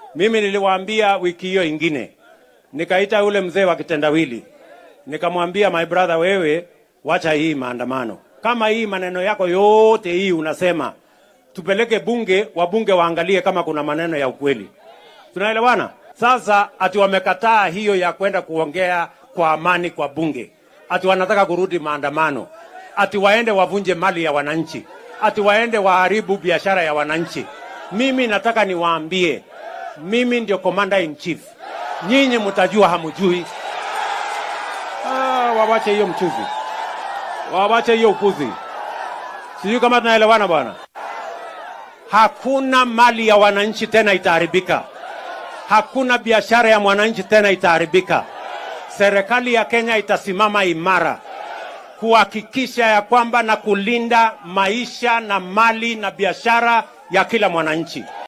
Mimi niliwaambia wiki hiyo ingine, nikaita yule mzee wa kitendawili, nikamwambia my brother, wewe wacha hii maandamano. Kama hii maneno yako yote hii unasema tupeleke bunge, wabunge waangalie kama kuna maneno ya ukweli. Tunaelewana? Sasa ati wamekataa hiyo ya kwenda kuongea kwa amani kwa bunge, ati wanataka kurudi maandamano, ati waende wavunje mali ya wananchi, ati waende waharibu biashara ya wananchi. Mimi nataka niwaambie, mimi ndio commander in chief, nyinyi mtajua hamujui. Ah, wawache hiyo mchuzi, wawache hiyo upuzi. Sijui kama tunaelewana bwana. Hakuna mali ya wananchi tena itaharibika, hakuna biashara ya mwananchi tena itaharibika. Serikali ya Kenya itasimama imara kuhakikisha ya kwamba na kulinda maisha na mali na biashara ya kila mwananchi.